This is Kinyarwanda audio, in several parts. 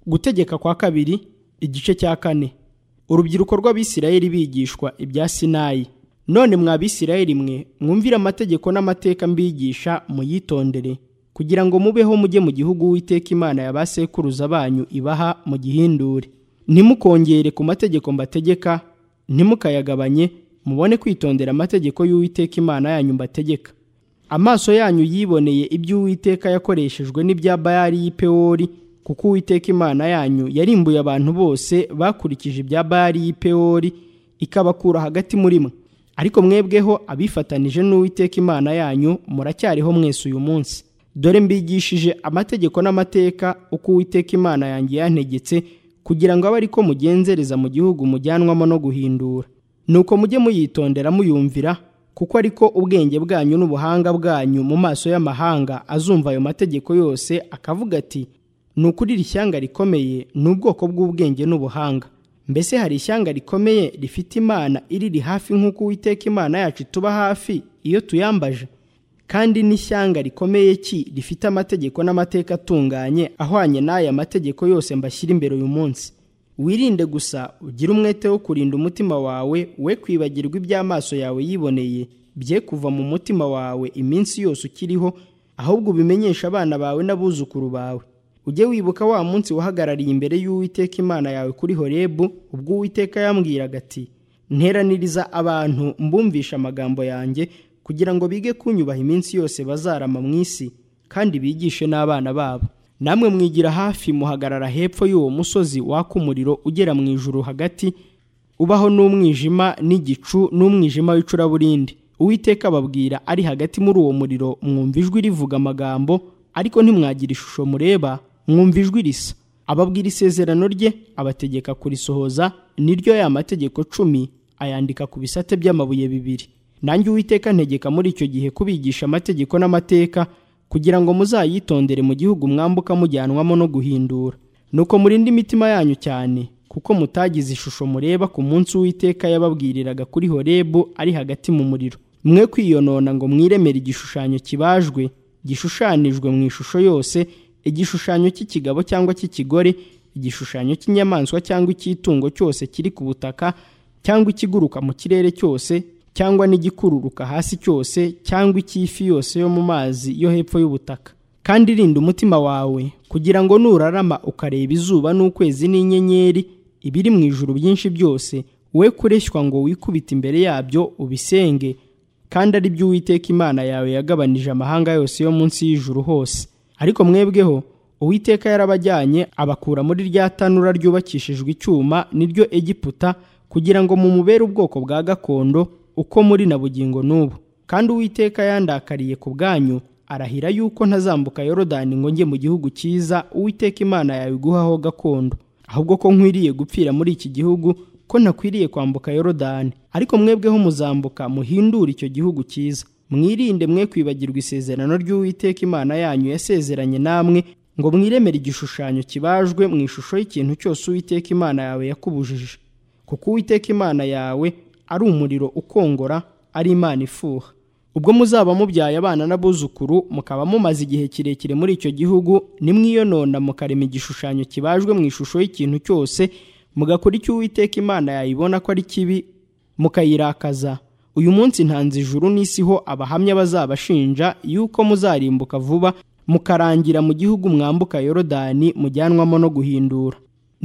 gutegeka kwa kabiri igice cya kane urubyiruko rw'abisirayeli bigishwa ibya sinayi none mwa bisirayeli mwe mwumvire amategeko n'amateka mbigisha muyitondere kugira ngo mubeho mujye mu gihugu w'iteka imana ya ba sekuruza banyu ibaha mu gihindure ntimukongere ku mategeko mbategeka ntimukayagabanye mubone kwitondera amategeko y'uwiteka imana yanyu mbategeka amaso yanyu yiboneye iby'uwiteka yakoreshejwe n'ibya bayari y'ipewori kuko uwiteka imana yanyu yarimbuye abantu bose bakurikije ibya bayari y'ipewori ikabakura hagati muri mwe ariko mwebweho abifatanije n'uwiteka imana yanyu muracyariho mwese uyu munsi dore mbigishije amategeko n'amateka uko uwiteka imana yanjye yantegetse kugira ngo abe ariko mugenzereza mu gihugu mujyanwamo no guhindura nuko mujye muyitondera muyumvira kuko ariko ubwenge bwanyu n'ubuhanga bwanyu mu maso y'amahanga azumva ayo mategeko yose akavuga ati ni ukuri iri shyanga rikomeye ni ubwoko bw'ubwenge n'ubuhanga mbese hari ishyanga rikomeye rifite imana iriri hafi nk'uko uwiteka imana yacu ituba hafi iyo tuyambaje kandi n'ishyanga rikomeye ki rifite amategeko n'amateka atunganye ahwanye n'aya mategeko yose mbashyira imbere uyu munsi wirinde gusa ugire umwete wo kurinda umutima wawe we kwibagirwa iby'amaso yawe yiboneye bye kuva mu mutima wawe iminsi yose ukiriho ahubwo ubimenyeshe abana bawe n'abuzukuru bawe ujye wibuka wa munsi wahagarariye imbere y'uwiteka imana yawe kuri horebu ubwo uwiteka yambwiraga ati nteraniriza abantu mbumvisha amagambo yanjye kugira ngo bige kunyubaha iminsi yose bazarama mu isi kandi bigishe n'abana babo namwe mwigira hafi muhagarara hepfo y'uwo musozi waka umuriro ugera mu ijuru hagati ubaho n'umwijima n'igicu n'umwijima w'icuraburindi uwiteka ababwira ari hagati muri uwo muriro mwumva ijwi rivuga amagambo ariko ntimwagira ishusho mureba mwumva ijwi risa ababwira isezerano rye abategeka kurisohoza niryo ya mategeko cumi ayandika ku bisate by'amabuye bibiri nanjye uwiteka ntegeka muri icyo gihe kubigisha amategeko n'amateka kugira ngo muzayitondere mu gihugu mwambuka mujyanwamo no guhindura nuko murinde imitima yanyu cyane kuko mutagize ishusho mureba ku munsi uwiteka yababwiriraga kuri horebu ari hagati mu muriro mwe kwiyonona ngo mwiremere igishushanyo kibajwe gishushanijwe mu ishusho yose igishushanyo cy'ikigabo cyangwa cy'ikigore igishushanyo cy'inyamaswa cyangwa icy'itungo cyose kiri ku butaka cyangwa ikiguruka mu kirere cyose cyangwa n'igikururuka hasi cyose cyangwa icy'ifi yose yo mu mazi yo hepfo y'ubutaka kandi rinda umutima wawe kugira ngo nurarama ukareba izuba n'ukwezi n'inyenyeri ibiri mu ijuru byinshi byose we kureshywa ngo wikubite imbere yabyo ubisenge kandi ari byo uwiteka imana yawe yagabanije amahanga yose yo munsi y'ijuru hose ariko mwebweho uwiteka yarabajyanye abakura muri rya tanura ryubakishijwe icyuma niryo egiputa kugira ngo mumubere ubwoko bwa gakondo uko muri na bugingo n'ubu kandi uwiteka yandakariye ku bwanyu arahira yuko ntazambuka yorodani ngo njye mu gihugu cyiza uwiteka imana yawe iguhaho gakondo ahubwo ko nkwiriye gupfira muri iki gihugu ko ntakwiriye kwambuka yorodani ariko mwebweho muzambuka muhindure icyo gihugu cyiza mwirinde mwe kwibagirwa isezerano ry'uwiteka imana yanyu yasezeranye namwe ngo mwiremere igishushanyo kibajwe mu ishusho y'ikintu cyose uwiteka imana yawe yakubujije kuko uwiteka imana yawe ari umuriro ukongora ari imana ifuha ubwo muzaba mubyaye abana n'abuzukuru mukaba mumaze igihe kirekire muri icyo gihugu nimwiyonona mukarema igishushanyo kibajwe mu ishusho y'ikintu cyose mugakora icyo uwiteka imana yayibona ko ari kibi mukayirakaza uyu munsi ntanze ijuru n'isi ho abahamya bazabashinja yuko muzarimbuka vuba mukarangira mu gihugu mwambuka yorodani mujyanwamo no guhindura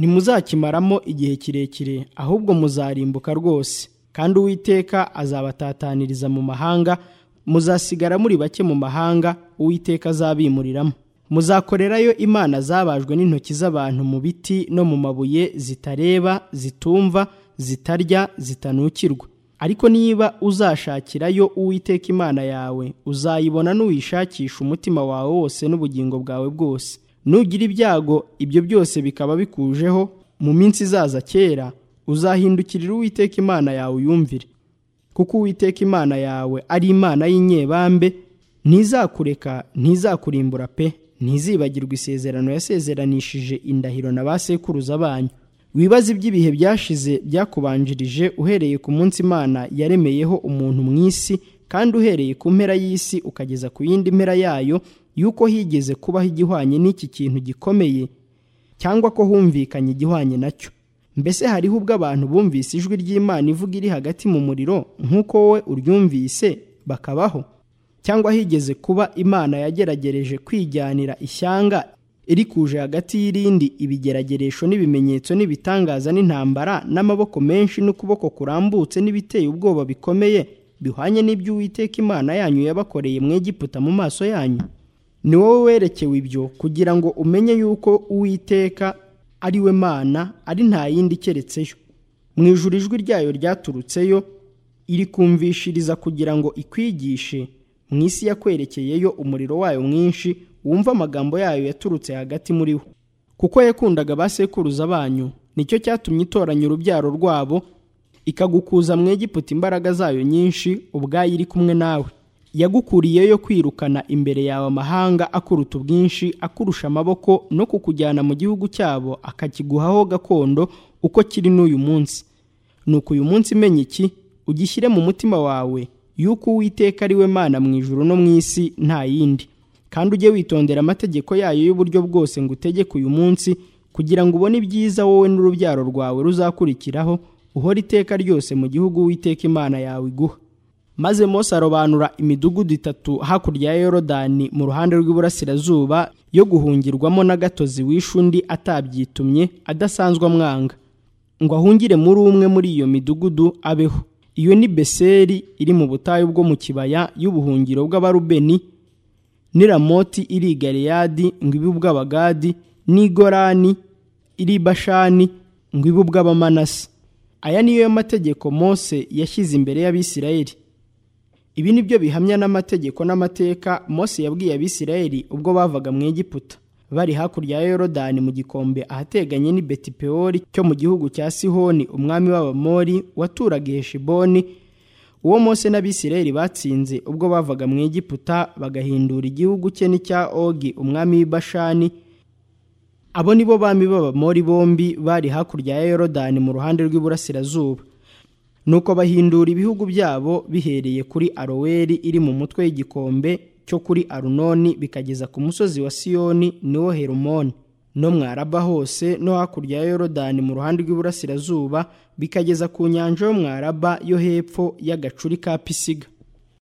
ntimuzakimaramo igihe kirekire ahubwo muzarimbuka rwose kandi uwiteka azabatataniriza mu mahanga muzasigara muri bake mu mahanga uwiteka azabimuriramo muzakorerayo imana zabajwe n'intoki z'abantu mu biti no mu mabuye zitareba zitumva zitarya zitanukirwa ariko niba uzashakirayo uwiteka imana yawe uzayibona n'uyishakisha umutima wawe wose n'ubugingo bwawe bwose nugira ibyago ibyo byose bikaba bikujeho mu minsi izaza kera uzahindukirira uwiteka imana yawe uyumvire kuko uwiteka imana yawe ari imana y'inyebambe ntizakureka ntizakurimbura pe ntizibagirwa isezerano yasezeranishije indahiro na ba sekuruza banyu wibaze iby'ibihe byashize byakubanjirije uhereye ku munsi imana yaremeyeho umuntu mu isi kandi uhereye ku mpera y'isi ukageza ku yindi mpera yayo y'uko higeze kubaho igihwanye n'iki kintu gikomeye cyangwa ko humvikanye igihwanye nacyo mbese hariho ubwo abantu bumvise ijwi ry'imana ivuga iri hagati mu muriro nk'uko wowe uryumvise bakabaho cyangwa higeze kuba imana yageragereje kwijyanira ishyanga iri kuje hagati y'irindi ibigerageresho n'ibimenyetso n'ibitangaza n'intambara n'amaboko menshi n'ukuboko kurambutse n'ibiteye ubwoba bikomeye bihwanye n'iby'uwiteka imana yanyu yabakoreye mu Egiputa mu maso yanyu ni wowe werekewe ibyo kugira ngo umenye yuko uwiteka ari we mana ari nta yindi keretseyo mu ijuru ijwi ryayo ryaturutseyo irikumvishiriza kugira ngo ikwigishe mu isi yakwerekeyeyo umuriro wayo mwinshi wumva amagambo yayo yaturutse hagati muri wo kuko yakundaga ba sekuruza banyu nicyo cyatumye itoranya urubyaro rwabo ikagukuza mu Egiputa imbaraga zayo nyinshi ubwayo iri kumwe nawe yagukuriyeyo kwirukana imbere yawe amahanga akuruta ubwinshi akurusha amaboko no kukujyana mu gihugu cyabo akakiguhaho gakondo uko kiri n'uyu munsi nuko uyu munsi imenya iki ugishyire mu mutima wawe yuko uwiteka ari we mana mu ijuru no mu isi nta yindi kandi ujye witondera amategeko yayo y'uburyo bwose ngo utegeke uyu munsi kugira ngo ubone ibyiza wowe n'urubyaro rwawe ruzakurikiraho uhora iteka ryose mu gihugu uwiteka imana yawe iguha maze mose arobanura imidugudu itatu hakurya ya yorodani mu ruhande rw'iburasirazuba yo guhungirwamo n'agatozi wishe undi atabyitumye adasanzwe amwanga ngo ahungire muri umwe muri iyo midugudu abeho iyo ni beseri iri mu butayu bwo mu kibaya y'ubuhungiro bw'abarubeni n'i ramoti iri i galeyadi ngo ibe ubw'abagadi n'i gorani iri i bashani ngo ibe ubw'abamanasi aya niyo mategeko mose yashyize imbere y'abisirayeli ibi ni byo bihamya n'amategeko n'amateka mose yabwiye abisirayeli ubwo bavaga mu egiputa bari hakurya ya yorodani mu gikombe ahateganye n'i betipewori cyo mu gihugu cya sihoni umwami w'abamori waturaga i heshiboni uwo mose n'abisirayeli batsinze ubwo bavaga mu egiputa bagahindura igihugu cye n'icya ogi umwami w'ibashani abo ni bo bami b'abamori bombi bari hakurya ya yorodani mu ruhande rw'iburasirazuba nuko bahindura ibihugu byabo bihereye kuri aroweri iri mu mutwe y'igikombe cyo kuri arunoni bikageza ku musozi wa siyoni niwo herumoni no mu araba hose no hakurya ya yorodani mu ruhande rw'iburasirazuba bikageza ku nyanja yo mu araba yo hepfo y'agacuri ka pisiga